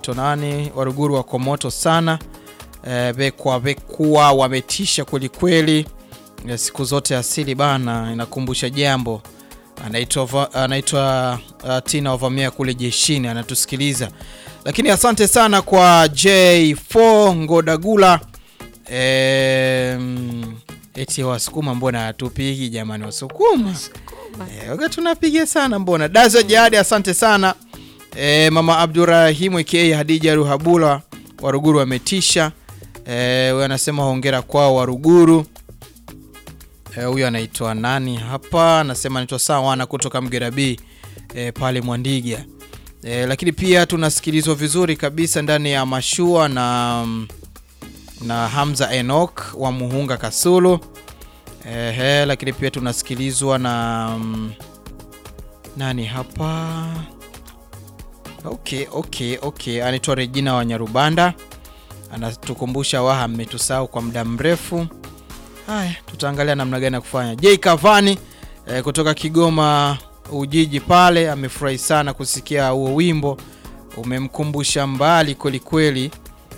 anaitwa nani, Waruguru wako moto sana e, bekwa bekua wametisha kwelikweli. E, siku zote asili bana inakumbusha jambo. Anaitwa va- anaitwa uh, Tina Ovamia kule jeshini anatusikiliza, lakini asante sana kwa J4 Ngodagula e, eti Wasukuma mbona hatupigi jamani, Wasukuma Eh, waga tunapiga sana mbona. Dazo Jihadi, asante sana e, mama Abdurahimu aka Hadija Ruhabula Waruguru wametisha. Eh, huyo anasema hongera kwao Waruguru. Eh, huyo anaitwa nani hapa? Anasema anaitwa Sawana kutoka Mgera B eh, pale Mwandiga. Eh, lakini pia tunasikilizwa vizuri kabisa ndani ya mashua na na Hamza Enoch wa Muhunga Kasulu. Ehe, lakini pia tunasikilizwa na mm, nani hapa? Okay, okay, okay. Anaitwa Regina wa Nyarubanda, anatukumbusha waha mmetusahau kwa muda mrefu. Haya, tutaangalia namna gani ya kufanya. J Kavani eh, kutoka Kigoma Ujiji pale amefurahi sana kusikia huo wimbo, umemkumbusha mbali kwelikweli.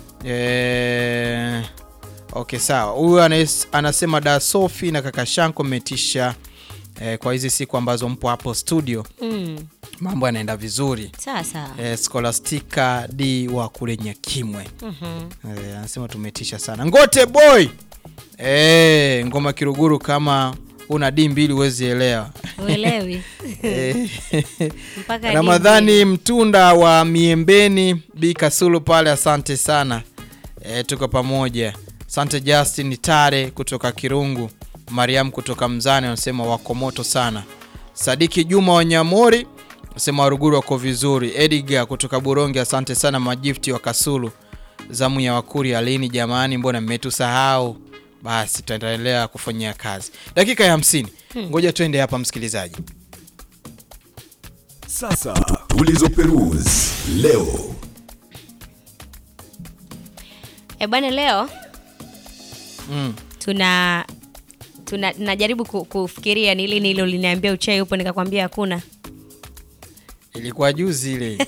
Eh, okay sawa. Huyu anas- anasema da Sofi na kaka Shanko mmetisha eh, kwa hizi siku ambazo mpo hapo studio, Mm. mambo yanaenda vizuri. Sawa sawa. Eh, Scholastica D wa kule Nyakimwe Mhm. eh, anasema tumetisha sana. Ngote boy eh, ngoma Kiruguru, kama una D mbili huwezi elewa. Uelewi. Eh, Mpaka Ramadhani Mtunda wa Miembeni Bi Kasulu pale, asante sana e, tuko pamoja. Asante Justin Tare kutoka Kirungu, Mariam kutoka Mzani anasema wako moto sana. Sadiki Juma wa Nyamori anasema Waruguru wako vizuri. Edgar kutoka Buronge, asante sana majifti wa Kasulu. Zamu ya Wakuri alini, jamani, mbona mmetusahau? Basi tutaendelea kufanyia kazi. Dakika ya hamsini, ngoja tuende hapa msikilizaji. Sasa tulizo Perus leo E bwana, leo Mm. tuna tuna najaribu ku, kufikiria ni lini hilo liniambia uchai upo, nikakwambia hakuna. Ilikuwa juzi ile.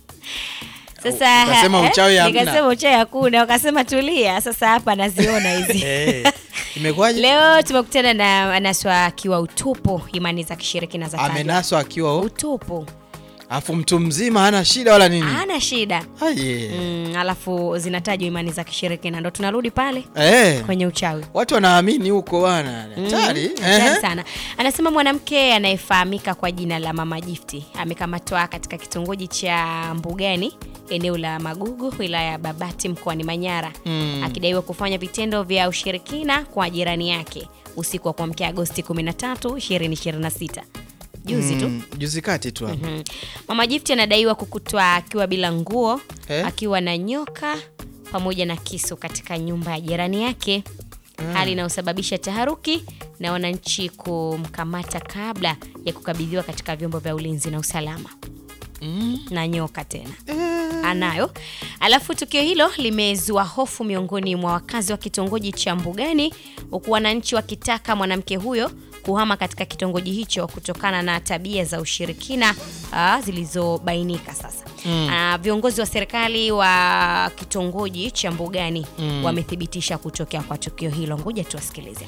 Sasa Ukasema eh, uchawi hamna. nikasema uchawi hakuna, wakasema tulia. Sasa hapa naziona hizi Eh, imekuwaje? Leo tumekutana na anaswa akiwa utupu, imani za kishirikina za tajwa. Amenaswa akiwa u- utupu, afu mtu mzima hana shida wala nini? hana shida Aye. mm, alafu zinatajwa imani za kishirikina, ndo tunarudi pale Eh, kwenye uchawi. watu wanaamini huko bwana. Hatari. Mm, hatari Ehe. sana. Anasema mwanamke anayefahamika kwa jina la Mama Gifti amekamatwa katika kitongoji cha Mbugani eneo la Magugu wilaya ya Babati mkoani Manyara Mm. akidaiwa kufanya vitendo vya ushirikina kwa jirani yake usiku wa kuamkia Agosti 13, 2026 juzi tu. Mm, juzi kati tu hapo. Mhm. Mama Gifti anadaiwa kukutwa akiwa bila nguo Eh? akiwa na nyoka pamoja na kisu katika nyumba ya jirani yake, hali inayosababisha taharuki na wananchi kumkamata kabla ya kukabidhiwa katika vyombo vya ulinzi na usalama. Mm. Na nyoka tena Eh, anayo. Alafu tukio hilo limezua hofu miongoni mwa wakazi wa kitongoji cha Mbugani, huku wananchi wakitaka mwanamke huyo kuhama katika kitongoji hicho kutokana na tabia za ushirikina ah, zilizobainika sasa. Ah, viongozi wa serikali wa kitongoji cha Mbugani wamethibitisha kutokea kwa tukio hilo. Ngoja tuwasikilize.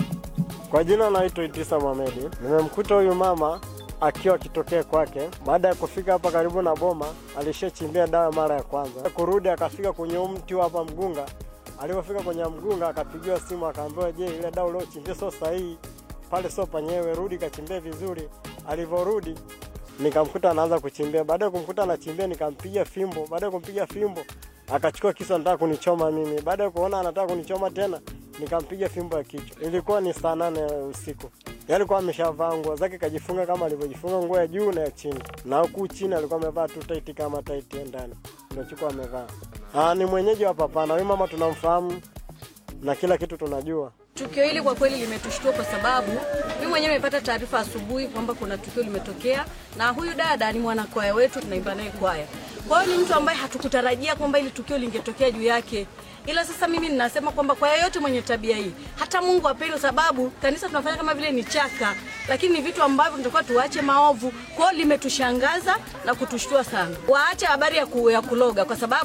Kwa jina naitwa Itisa Mohamedi. Nimemkuta huyu mama akiwa akitokea kwake. Baada ya kufika hapa karibu na boma, alishachimbia dawa mara ya kwanza. Kurudi akafika kwenye huu mti hapa Mgunga. Alipofika kwenye Mgunga akapigiwa simu akaambiwa, je, ile dawa uliochimbia sio sahihi, pale sio panyewe, rudi kachimbia vizuri. Alivyorudi nikamkuta anaanza kuchimbia. Baada ya kumkuta anachimbia, nikampiga fimbo. Baada ya kumpiga fimbo, akachukua kisu anataka kunichoma mimi. Baada ya kuona anataka kunichoma tena, nikampiga fimbo ya kichwa. Ilikuwa ni saa nane ya usiku. Yeye alikuwa ameshavaa nguo zake, kajifunga kama alivyojifunga nguo ya juu na ya chini, na huku chini alikuwa amevaa tu taiti kama taiti ya ndani, ndio chukua amevaa. Ah, ni mwenyeji wa Papana. Huyu mama tunamfahamu na kila kitu tunajua. Tukio hili kwa kweli limetushtua kwa sababu mimi mwenyewe nimepata taarifa asubuhi kwamba kuna tukio limetokea, na huyu dada ni mwanakwaya wetu, tunaimba naye kwaya. Kwa hiyo ni mtu ambaye hatukutarajia kwamba ili tukio lingetokea juu yake, ila sasa mimi ninasema kwamba kwa yeyote mwenye tabia hii, hata Mungu apendi, kwa sababu kanisa tunafanya kama vile ni chaka, lakini ni vitu ambavyo tunatakiwa tuache maovu. Kwa hiyo limetushangaza na kutushtua sana. Waache habari ya, ku, ya kuloga kwa sababu